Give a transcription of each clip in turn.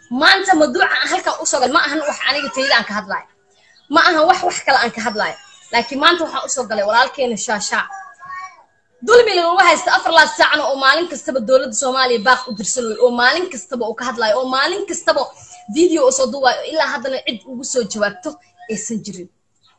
maanta maduuca aan halkan usoo gal ma ahan wax aniga tayda aan ka hadlaayo ma ahan wax wax kale aan ka hadlaayo laakiin maanta waxaan usoo galay walaalkeena shaashaa dulmiga lagu haysta afar laad saacna oo maalin kastaba dowladda soomaaliya baaq u dirsanayo oo maalin kastaba uu ka hadlayo oo maalin kastaba video u soo duubayo ilaa haddana cid ugu soo jawaabto aysan jirin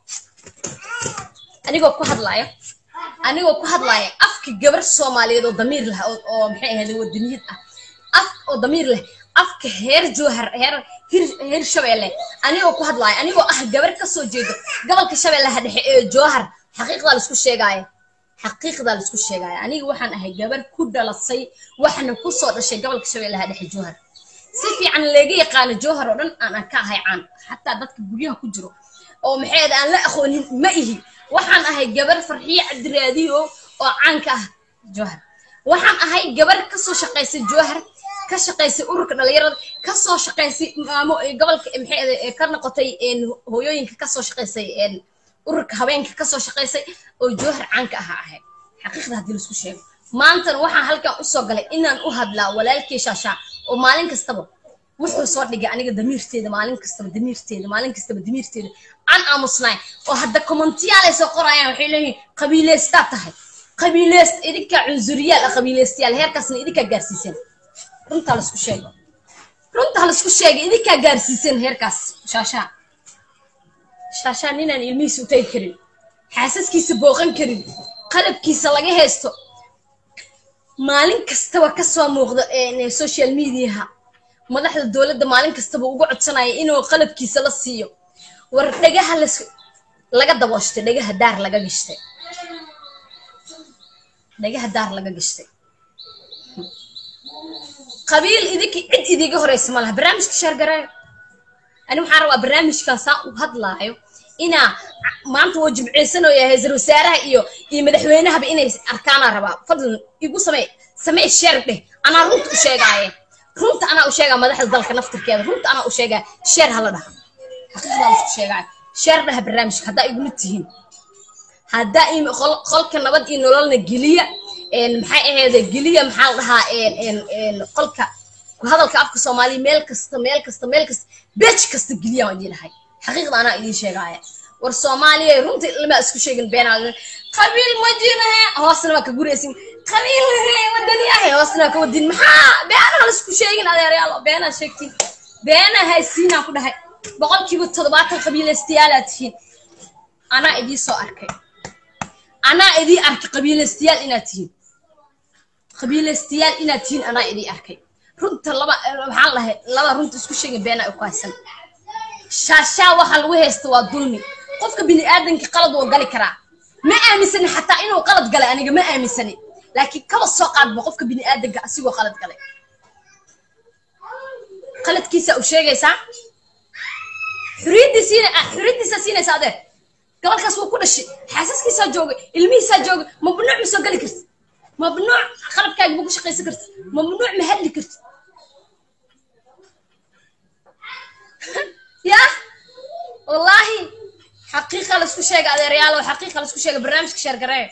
anigoo ku hadlaya anigoo ku hadlaya afka gabar soomaaliyeed oo damiir leh oo maxay ahayd wadaniyad ah af oo damiir leh afka heer joohar heer hir heer shabeelle anigoo ku hadlaya anigoo ah gabar kasoo jeedo gobolka shabeellaha dhexe ee joohar xaqiiqdaa laisku sheegaayo xaqiiqdaa laisku sheegaayo aniga waxaan ahay gabar ku dhalasay waxna kusoo dhashay gobolka shabeellaha dhexe joohar si fiican leega yaqaano joohar oo dhan aan ka ahay caan xataa dadka guryaha ku jiro oo maxay aan la aqoonin ma ihi waxaan ahay gabar farxiye cabdiraadiyo oo caanka ah joohar waxaan ahay gabar kasoo shaqaysay joohar ka shaqaysay ururka dhalinyarada kasoo shaqaysay maamo gobolka maxay ka noqotay hooyooyinka kasoo shaqaysay ururka habeenka kasoo shaqaysay oo joohar caanka aha ahayd xaqiiqda haddii laisku sheego maantana waxaan halkan usoo galay inaan u hadlaa walaalkii shaashaa oo maalin kastaba wuxuu soo dhigay aniga damiirteeda maalin kastaba damiirteeda maalin kastaba damiirteeda aan aamusnaay oo hadda commentiyaal ay soo qorayaan waxay leeyihin qabiileystaa tahay qabiileyst idinkaa cunsuriyaal ah qabiileystayaal heerkaasna idinkaa gaarsiiseen runtaa laisku sheego runtaa laisku sheegay idinkaa gaarsiiseen heerkaas shaashaa shaashaa ninaan ilmihiisa u tagi karin xaasaskiisa booqan karin qalabkiisa laga haysto maalin kastaba kasoo muuqda social mediaha madaxda dowladda maalin kastaba ugu codsanaya inuu qalabkiisa la siiyo war dhagaha las laga dabooshtay dhagaha daar laga gashtay dhagaha daar laga gashtay qabiil idinka cid idiga horeysa ma laha barnaamijka sheergaraayo ani waxaan rabaa barnaamijkan saa u hadlaayo inaa maanta waa jimceysanooya ra-iisul wasaaraha iyo iyo madaxweynahaba inay arkaanaa rabaa fadlan igu samee samee sheer dheh anaa runta u sheegaaye runta anaa u sheegaa madaxda dalka naftirkeeda runta anaa u sheegaa sheer hala dhaha xaqiiqdaa laisku sheegaayo sheer dhaha barnaamijka haddaa igula tihiin haddaa qolka nabad iyo nololna geliya maxay ahayd geliya maxaa la dhahaa qolka hadalka afka soomaaliya meel kasta meel kasta meel kasta beej kasta geliya waan idin dhahay xaqiiqda anaa idiin sheegaaya war soomaaliya runta lama isku sheegin beenaa qabiil ma jirahe hoosna waa ka guraysin qabiil wadaniyahe hoosna waa ka wadin maxaa beenaa laisku sheegin adeeryaalo beenaa sheegtiin beenaa haysiinaa ku dhahay boqolkiiba toddobaatan qabiilaystayaalaad tihiin anaa idii soo arkay anaa idii arkay qabiilaystayaal inaad tihiin qabiilaystayaal inaad tihiin anaa idii arkay runta laba maxaan lahay laba runta isku sheegin beenaa u kaaysan shaashaa waxa lagu haysta waa dulmi qofka bini aadanka qalad wuu gali karaa ma aaminsani xataa inuu qalad galay aniga ma aaminsani laakiin kaba soo qaadba qofka bini aadanka asigoo qalad galay qaladkiisa u sheegaysaa xuriyadiisiina xuriyadiisa siinaysa adeer gobolkaas wuu ku dhashay xaasaskiisaa joogay ilmihiisaa joogay mamnuuc ma soo gali karti mamnuuc qalabkaaga ma ku shaqaysan karti mamnuuc ma hadli karti ya wallaahi xaqiiqa laisku sheega adeeryaalo xaqiiqa laisku sheega barnaamijka sheer garee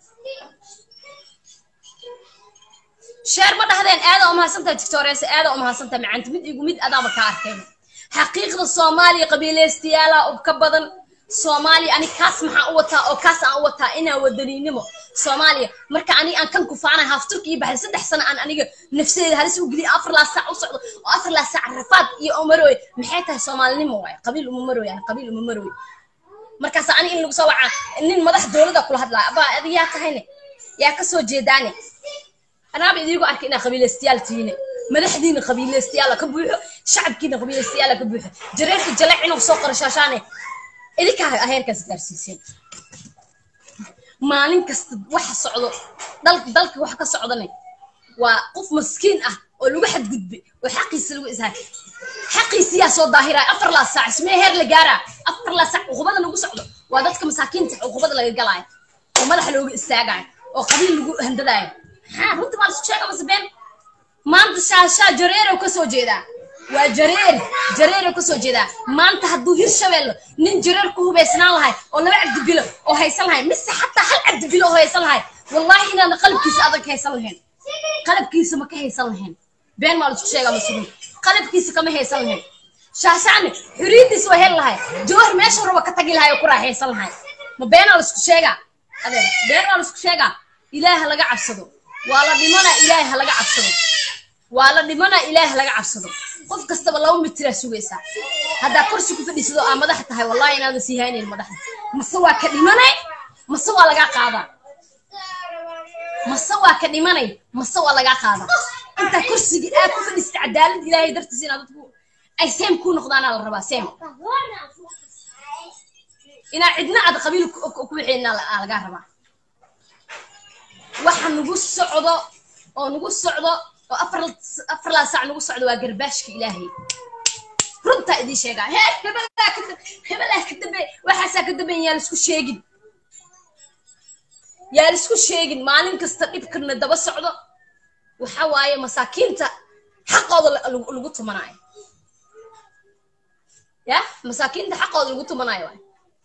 sheer ma dhahdeen aada umahadsantaha victorias aada umahadsantaha macaanta mid igu mid adaaba ka arkeen xaqiiqda soomaaliya qabiilaystayaala ub ka badan soomaaliya ani kaas maxaan u wataa oo kaas aan u wataa inaa wadaniinimo soomaaliya marka ani aan kan kufaanay haaf turki iyo baxday saddex sano aan aniga nafsadeeda halis u geliya afar laa saac u socdo oo afar laa saac rafaad iyo umarooy maxay tahay soomaalinimo waay qabiil uma marooy yani qabiil uma marooy markaas ani in lagu soo wacaa nin madax dowladda kula hadlaya abaa adi yaa tahayne yaa kasoo jeedaane anaaba idiigu arkay inaa qabiilaystayaal tihiine madaxdiina qabiilaystayaala ka buuxo shacabkiina qabiilaystayaala ka buuxo jareerka jaleec inuu soo qoro shaashaane idinkaa heerkaas gaarsiiseen maalin kasta waxa socdo dalka waxa ka socdane waa qof maskiin ah oo lagu xadgudbay oo xaqiisa lagu ishaay xaqiisiyaa soo daahiraya afar laa saac ismee heer la gaaraa afar laa saac cuqubada lagu socdo waa dadka masaakiinta cuqubada laga galaayo oo madaxa looga istaagayo oo qabiil lagu handadaayo maxaa runta maa laisku sheega mase been maanta shaashaa jareerow ka soo jeedaa waa jareer jareerow ka soo jeedaa maanta hadduu hir shabeello nin jareer ku hubaysnaan lahay oo laba cabdibilo oo haysan lahay mise xataa hal cabdibilo oo haysan lahay wallahi inaana qalabkiisa adag haysan lahayn qalabkiisa ma ka haysan lahayn been maa laisku sheegaa masugin qalabkiisa kama haysan lahayn shaashacni xuriyadiisa waa heli lahay jawhar meesha raba ka tagi lahay oo ku raaxaysan lahay ma beenaa laisku sheegaa adeer been waa laisku sheegaa ilaaha laga cabsado waa la dhimanaa ilaaha laga cabsado waa la dhimanaa ilaaha laga cabsado qof kastaba laba mitiraa sugaysaa haddaa kursi ku fadhiisado aa madax tahay wallahi inaadan sii haynayn madaxda mase waa ka dhimanay mase waa lagaa qaadaa mase waa ka dhimanay mase waa lagaa qaadaa intaa kursiga aad ku fadhiisata cadaalad ilaahay dartiisa inaad dadku ay seem kuu noqdaanaa la rabaa seem inaa cidna aad qabiil ku wixeenaa lagaa rabaa waxa nagu socdo oo nagu socdo oo afar afarlaa sac nagu socdo waa garbaashka ilaahay runtaa idiin sheegaa hee hebelaa ka hebelaa ka dambe waxaasaa ka dambeyn yaa laisku sheegin yaa laisku sheegin maalin kasta dhibkana daba socdo waxa waaye masaakiinta xaqooda lagu tumanayo ya masaakiinta xaqooda lagu tumanayo waay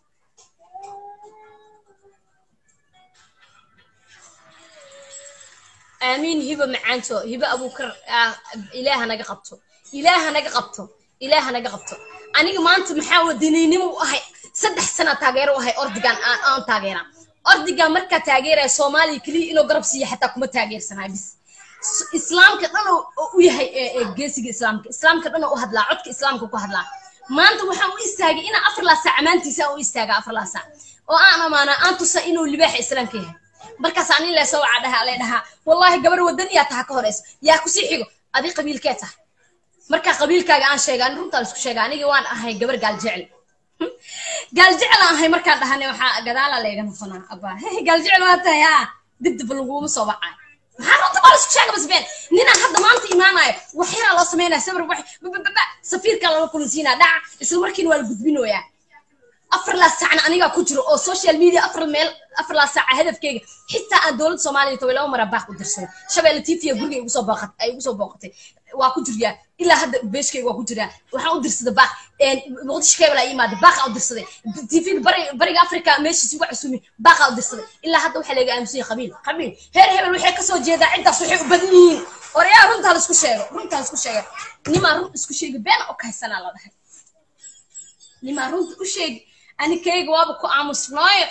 aamiin hiba macaanto hiba abuukar ilaaha naga qabto ilaaha naga qabto ilaaha naga qabto aniga maanta maxaa wadaniynimo u ahay saddex sana taageero u ahay ordigan aan taageeraa ordigan markaa taageeraya soomaaliya keliya inuu garab siiya xataa kuma taageersanayo bis islaamka dhan u yahay geesiga islaamka islaamka dhan u hadlaa codka islaamka ku hadlaa maanta waxaan u istaagay inaan afar laa saac ammaantiisa aan u istaaga afar laa saac oo aan amaanaa aan tusa inuu libaaxa islaamka yahay markaas ani leesoo waca dhahaa lee dhahaa wallahi gabar wadaniyaa taha ka horeyso yaa kusii xigo adi qabiilkee tahay markaa qabiilkaaga aan sheega ani runtaan isku sheega anigi waan ahay gabar gaal jecel gaal jecel aan ahay markaan dhahane waxaa gadaala leega noqonaa abaa gaal jecel waa tahay haa dibdib laguma soo wacay maxaa runta baa laisku sheega basbeen ninaan hadda maanta imaanayo wax yaraa loo sameynaya sawir wax bababa safiirkaa lala kulansiinaa dhaca isla markiina waa la gudbinoyaa afar laa saacna anigaa ku jiro oo social media afar meel afar laa saaca hadafkeyga xitaa aan dowladda soomaaliya toban laba mara baaq u dirsaday shabeelle tifiya guriga igu soo booqat ay igu soo booqatay waa ku jiryaa ilaa hadda beeshkeyga waa ku jiraa waxaan u dirsaday baaq muqdisho keebel aa imaada baaqaa u dirsaday tifiga bari bariga africa meeshiis ugu casuumi baaqaa u dirsaday ilaa hadda waxaa laga aamusanya qabiil qabiil heer hebel waxay kasoo jeedaa ciddaas waxay u badan yihiin orayaa runtaa laisku sheego runtaa laisku sheega nimaa run isku sheegi beena oo kahaysanaa la dhahay nimaa runta u sheegi anikayga waaba ku aamusnaayo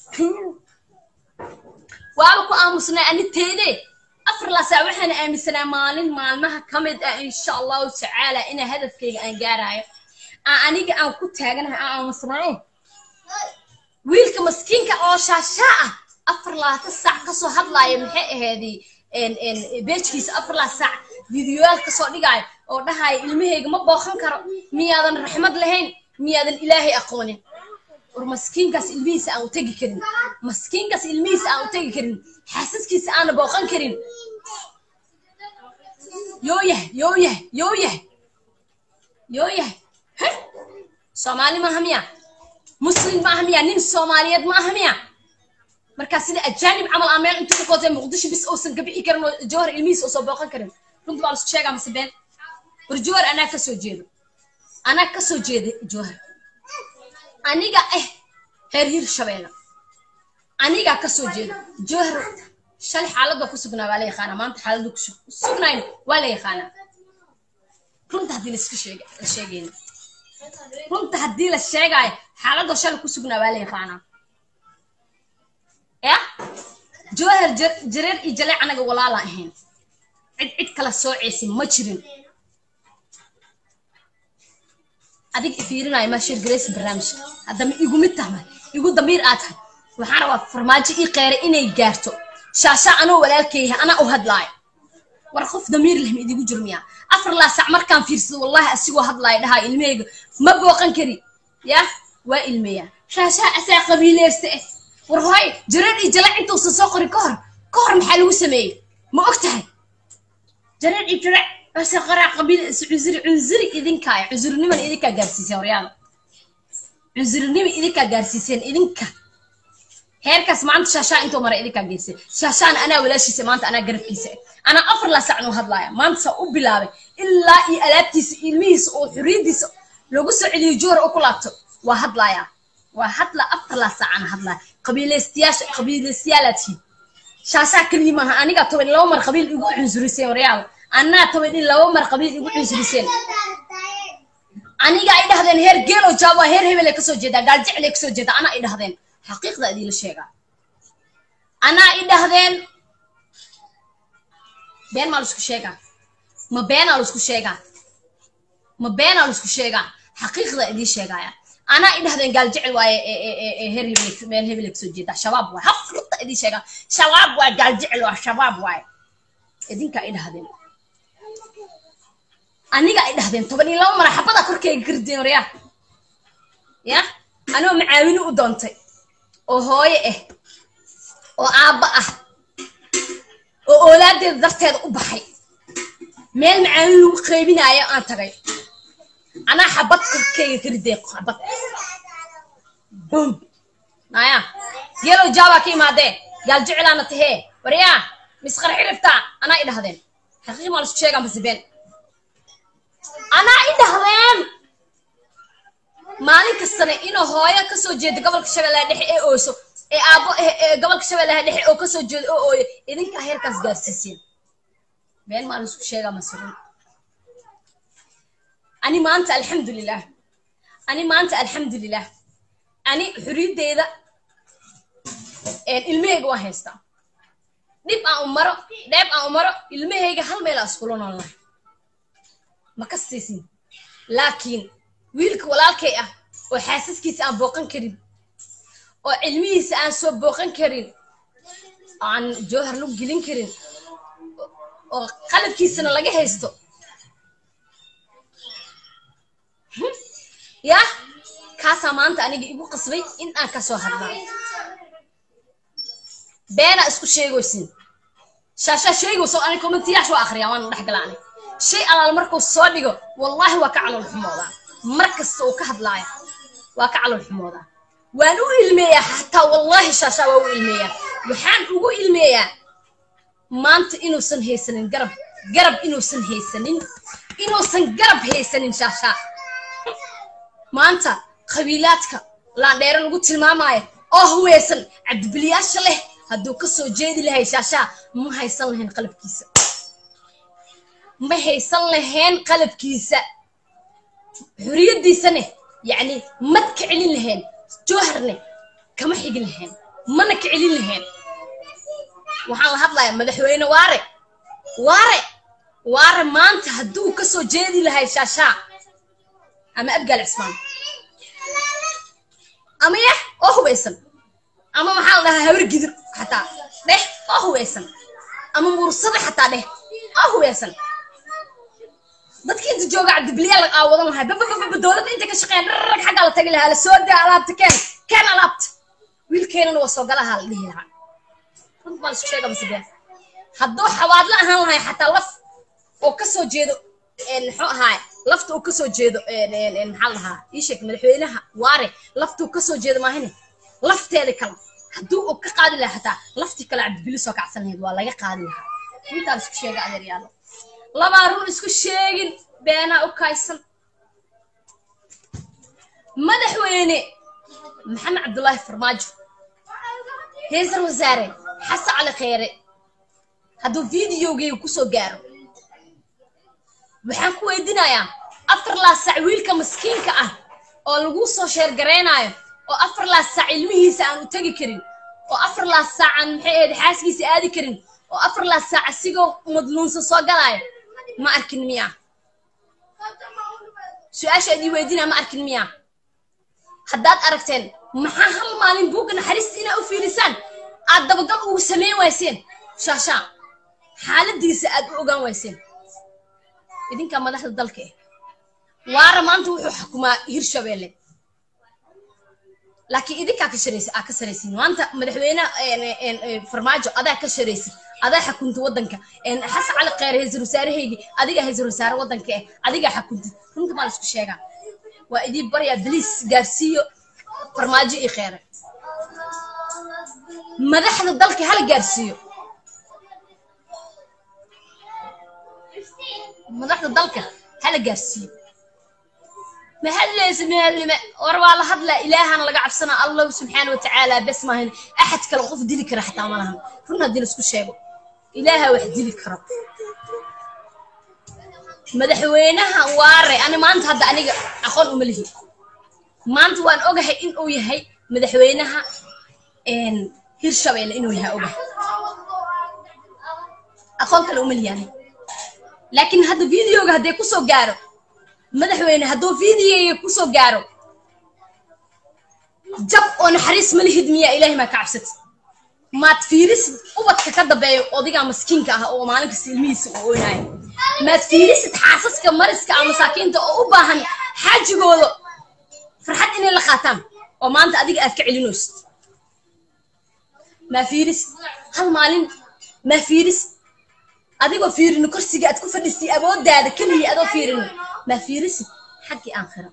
waaba ku aamusnaa ani teede afar laasaa waxaan aaminsanaa maalin maalmaha ka mid ah insha allahu tacaala inaa hadafkayga aan gaarayo aan aniga aan ku taaganahay aan aamusnaayo wiilka maskiinka oo shaashaa ah afar labaatan saac kasoo hadlaaya maxay aheedii beejkiisa afar laa saac fideoyaal kasoo dhigaayo oo dhahaayo ilmahayga ma booqan karo miyaadan raxmad lahayn miyaadan ilaahay aqoonin war maskiinkaas ilmihiisa aan u tegi karin maskiinkaas ilmihiisa aan u tegi karin xaasaskiisa aana booqan karin yoo yahay yoo yahay yoo yahay yoo yahay soomaali maaha miya muslim maaha miya nin soomaaliyeed maaha miya markaa sida ajaanib camal aa meel intuu kootay muqdisho bis uusan ka bixi karin oo jawhar ilmihiisa uusan booqan karin runta baa laisku sheegaa mase been war jawhar anaa kasoo jeedo anaa kasoo jeeda jawhar aniga eh heer hir shabeelle anigaa kasoo jeeda jawhar shalay xaaladda ku sugnaa waa la yaqaanaa maanta xaaladda ku sugnayn waa la yaqaanaa runta haddii laiska sheeg la sheegayna runta haddii la sheegaayo xaaladda shalay ku sugnaa waa la yaqaanaa ya jawhar jareer iyo jaleec anaga walaala ahayn cid cid kala soocaysin ma jirin adig ifiirinayo ma shirgaraysa barnaamijka haddama igu mid tahay igu damiir aad tahay waxaan rabaa farmaajo ii qeeray inay gaarto shaashaa anoo walaalkeeyahay anaa u hadlaayo war qof damiir leh ma idigu jiro miyaa afar laa sac markaan fiirsado wallahi asigoo hadlaayo dhahaa ilmahayga ma booqan kari ya waa ilmeeyaa shaashaa asaa qabiileysta eh war hoy jareer iyo jalac intuusan soo qorin ka hor ka hor maxaa lagu sameeyey ma og tahay jareer iyo jalac base qaraa qabiil cusuri cunzuri idinkaa cusurnimana idinkaa gaarsiiseen horyaada cunsurinima idinkaa gaarsiiseen idinka heerkaas maanta shaashaa intuu mara idinkaa geysay shaashaana anaa walaashiisa maanta anaa garabkiisa anaa afar laa sacnuu hadlaaya maanta saa u bilaabay ilaa iyo alaabtiisa ilmihiisa oo xuriyadiisa lagu soo celiyo joor oo ku laabto waa hadlaaya waa hadla afar laa saacana hadlaaya qabiilaystayaasha qabiilaystayaalaad tihiin shaashaa keliya maaha anigaa toban laba mar qabiil igu cunsurisay horyaada annaa toban in laba mar qabiil igu cunsuriseen aniga ay dhahdeen heer geelo jaabo heer hebel ay kasoo jeedaa gaaljecel ay kasoo jeedaa anaa ay dhahdeen xaqiiqda idiinla sheegaa anaa i dhahdeen been maa laisku sheegaa ma beenaa laisku sheegaa ma beenaa laisku sheegaa xaqiiqda idiin sheegaya anaa i dhahdeen gaaljecel waaye heer hebel meel hebel ay kasoo jeedaa shabaab waaye hafrta idiin sheegaa shabaab waaye gaaljecel waa shabaab waaye idinkaa i dhahdeen aniga ay dhahdeen toban iyo laba mara xabada korkeyga gardeen waryaa ya anoo macaawini u doontay oo hooyo ah oo aabba ah oo oolaadeeda darteeda u baxay meel macaawin lagu qaybinaayo aan tagay anaa xabad korkeyga ka rideen xabad bum naya geelow jaabaa ka imaadee gaal jecelaana tahee waryaa misqar xiriftaa anaa i dhahdeen xaqiiq maa laisku sheegaa mase been anaa i dhahdeen maalin kastana inuu hooyo kasoo jeeda gobolka shabeellaha dhexe ee ooso ee aabbo gobolka shabeellaha dhexe oo kasoo jeeda oo ooyo idinkaa heerkaas gaarsiiseen been maa laisku sheegaa masirin ani maanta alxamdulilah ani maanta alxamdulilah ani xuriyaddeeda ilmahayga waan haystaa dhib aan u maro dheeb aan u maro ilmahayga hal meel aan iskula noolnahay ma ka siisin laakiin wiilka walaalkay ah oo xaasaskiisa aan booqan karin oo cilmihiisa aan soo booqan karin aan jowhar lagu gelin karin oo qalabkiisana laga haysto ya kaasaa maanta aniga igu qasbay in aan ka soo hadla beenaa isku sheegoysin shaashaa sheegayso ani commentiyaasha waa akhriyaa waana dhex galaa ani shay alaal markuu soo dhigo wallaahi waa ka calool xumoodaa mar kasta uu ka hadlaaya waa ka calool xumoodaa waan u ilmeeyaa xataa wallaahi shaashaa waa u ilmeeyaa waxaan ugu ilmeeyaa maanta inuusan haysanin garab garab inuusan haysanin inuusan garab haysanin shaashaa maanta qabiilaadka laandheere lagu tilmaamaayo oo huweysan cabdibiliyaasha leh hadduu ka soo jeedi lahay shaashaa ma haysan lahayn qalabkiisa ma haysan lahayn qalabkiisa xuriyaddiisane yacni mad ka celin lahayn jowharne kama xigin lahayn mana ka celin lahayn waxaan la hadlayaa madaxweyne waare waare waare maanta hadduu ka soo jeedi lahay shaashaa ama abgaal cismaan ama yah oo hubaysan ama maxaa la dhahaa habar gidir xataa dheh oo hubaysan ama mursada xataa dheh oo hubaysan dadkii inta jooga cabdibiliyaa la aawadan lahaa babababa dowladda inta ka shaqeeyan dhararag xaggaa la tagi lahaa la soo daa alaabta keen keen alaabta wiilkeenana waa soo galahaa la dhihi lahaa runt baan isku sheega masabeen hadduu xawaadla ahaan lahay xataa laf oo ka soo jeedo muxuu ahaay lafta uu kasoo jeedo maxaa lahaa ii sheeg madaxweynaha waare laftuu kasoo jeedo maahine lafteeda kale hadduu uu ka qaadi lahaa xataa laftii kale cabdibili soo kacsan lahayd waa laga qaadi lahaa intaan isku sheega adeeryaalo labaa run isku sheegin beenaa u kaysan madaxweyne maxamed cabdullaahi farmaajo heesar wasaare xasan cali kheyre hadduu videogeyga kusoo gaaro waxaan ku weydiinayaa afar laa sac wiilka maskiinka ah oo lagu soo sheergaraynaayo oo afar laa sac ilmihiisa aan u tegi karin oo afar laa saac aan maxay ahayd xaaskiisa aadi karin oo afar laa saac asigoo madluunsan soo galaayo ma arkin miya su-aasha idii weydiinaya ma arkin miya haddaad aragteen maxaa hal maalin buugga naxariista inaa u fiirisaan aad dabagal ugu samayn wayseen shaashaa xaaladiisa aad u ogaan wayseen idinkaa madaxda dalka ah waara maanta wuxuu xukumaa hirshabeelle laakiin idinkaa ka sharaysa aa ka saraysin maanta madaxweyne farmaajo adaa ka sharaysid adaa xakunta waddanka xasan cali kheyre haysar wasaarahaygii adigaa haysar wasaare waddanka ah adigaa xakuntid runta maa la isku sheegaa waa idiin baryaa baliis gaarsiiyo farmaajo iyo kheyre madaxda dalka hala gaarsiiyo madaxda dalka hala gaarsiiyo ma hadlaysa maalime war waa la hadlaa ilaahana laga cabsanaa allahu subxaana wa tacaala bes maahan axad kale qof dili kara xataa ma lahan run haddii laisku sheego ilaaha wax dili karo madaxweynaha waare ani maanta hadda aniga aqoon uma lihi maanta waan ogahay in uu yahay madaxweynaha hirshabeelle inuu yahay ogahay aqoon kale uma lihi ani laakiin hadda videoga haddee kusoo gaaro madaxweyne hadduu videoga kusoo gaaro jab oo naxariis ma lihid miyaa ilaahay maa ka cabsati maad fiirisid ubadka ka dambeeyo odigaa maskiinka ah oo maalin kasta ilmihiisa u ooynaayo maad fiirisid xaasaska mariska ah masaakiinta oo u baahan xaajigooda farxad inay la qaataan oo maanta adiga aad ka celinaysid maa fiirisid hal maalin maa fiirisid adigoo fiirino korsiga aad ku fadhiistay awooddaada keliya adoo fiirino maa fiirisid xaggii aakhira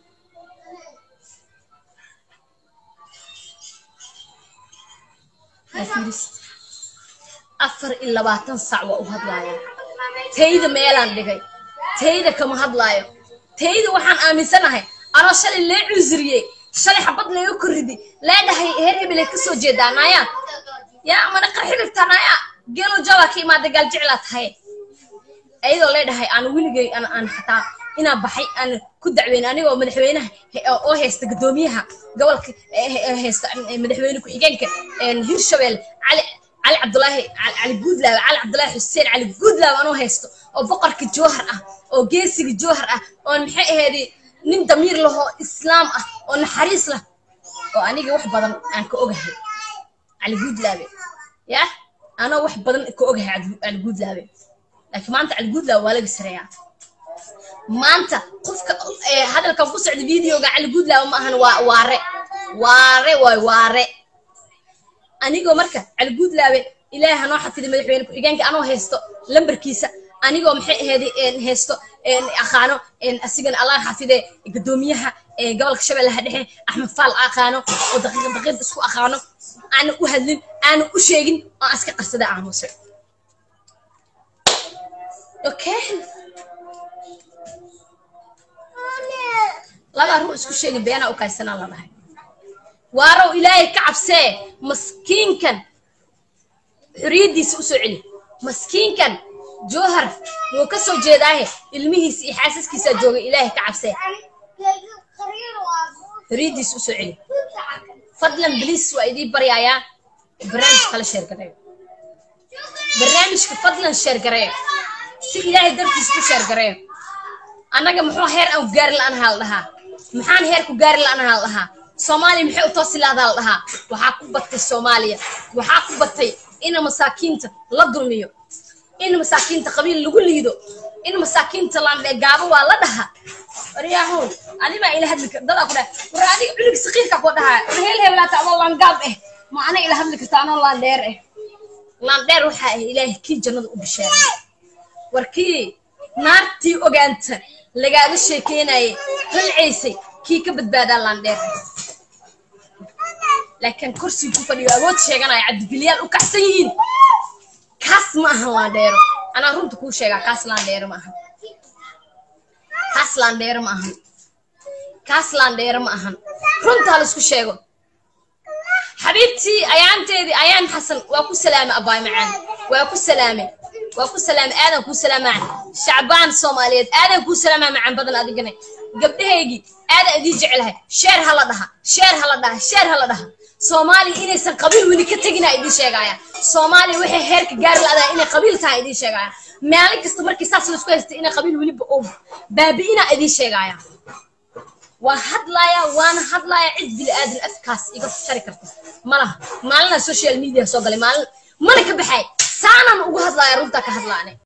maa fiirisid afar iyo labaatan sac waa u hadlaaya tayda meelaan dhigay tayda kama hadlaayo tayda waxaan aaminsanahay anoo shalay lee cusriyey shalay xabad layga korriday leedhahay heer hebelay ka soo jeedaa naayaa yaa mana qarxi dhigtaa naayaa geelo jabaa ka imaada gaal jeclaa tahay ayadoo leedhahay aan weligay aan xataa inaan baxay aan ku dacweyn anigoo madaxweynaha oo haysta guddoomiyaha gobolka haysta madaxweyne ku-xigeenka hirshabelle cali cali cabdulaahi cali guudlaawe cali cabdulaahi xuseen cali guudlaawe anoo haysto oo boqorka joohar ah oo geesiga joohar ah oo maxay ahayd nin damiir lahoo islaam ah oo naxariis lah oo aniga wax badan aan ka ogahay cali guudlaawe yah anoo wax badan ka ogahay cali guudlaawe laakiin maanta cali guudlaawe waa laga sareeyaa maanta qofka hadalkan ku socda videoga cali guudlaawe ma ahan waa waare waare waay waare anigoo marka cali guudlaawe ilaahay hanoo xafiday madaxweyne ku-xigeenka anoo haysto lambarkiisa anigoo maxay ahayd haysto aqaano asigana allah xafide guddoomiyaha gobolka shabeellaha dhexe axmed faal aqaano oo daqiiq daqiiq isku aqaano aana u hadlin aana u sheegin oo aan iska qarsada aamuse okay labaa ruu isku sheegin beenaa u kaysanaa la dhahay waarow ilaahay ka cabsee maskiinkan xoriyaddiisa u soo celi maskiinkan joohar wuu ka soo jeedaahe ilmihiisa iyo xaasaskiisaa joogay ilaahay ka cabsee xoriyaddiisa u soo celi fadlan bliis waa idii baryaayaa barnaamijka kala sheergareeyo barnaamijka fadlan sheergareeyo si ilaahay dartiisa u sheergareeyo annaga muxuu heer aan ku gaari la'anaha la dhahaa maxaan heer ku gaari la'anaha la dhahaa soomaaliya maxay u toosi lahdaa la dhahaa waxaa ku batay soomaaliya waxaa ku batay ina masaakiinta la dulmiyo in masaakiinta qabiil lagu liido in masaakiinta landhe gaabo waa la dhaha waryahow adimaa ila hadli dadaa ku dhaha war adiga culig saqiirka ku dhahaa war heel heelaata adoo langaab eh ma ana ila hadli karta anoo laandheer eh laandheer waxaa ah ilaahay kii jannada u bishaaray war kii naartii ogaanta lagaaga sheekeynayay halcaysay kii ka badbaadaa laandheer laakiin kursiga ku fadhiyo awood sheeganaya cabdibilyaal u kacsan yihiin kaas ma ahan laandheero anaa runta kuu sheegaa kaas laandheero ma ahan kaas laandheero ma ahan kaas laandheero ma ahan runtaa laisku sheego xabiibtii ayaanteedii ayaan xasan waa ku salaame abaay macaan waa ku salaame waa ku salaame aadan kuu salaamaa shacbaan soomaaliyeed aadan kuu salaamaa macaan badan adigana gabdhahaygii aadan idii jecelahay sheer ha la dhaha sheer ha la dhaha sheer ha la dhaha soomaaliya inaysan qabiil weli ka tegina idiin sheegaya soomaaliya waxay heerka gaari la'daa inay qabiil tahay idiin sheegaya maalin kasta markii saas laisku haystay inay qabiil weliba oo baabi'ina idiin sheegaya waa hadlaaya waana hadlaaya cid bili aadan afkaas iga shari karta malaha maalinaa social media soo galay maalin mana ka baxay saanaan ugu hadlaaya runtaa ka hadlaane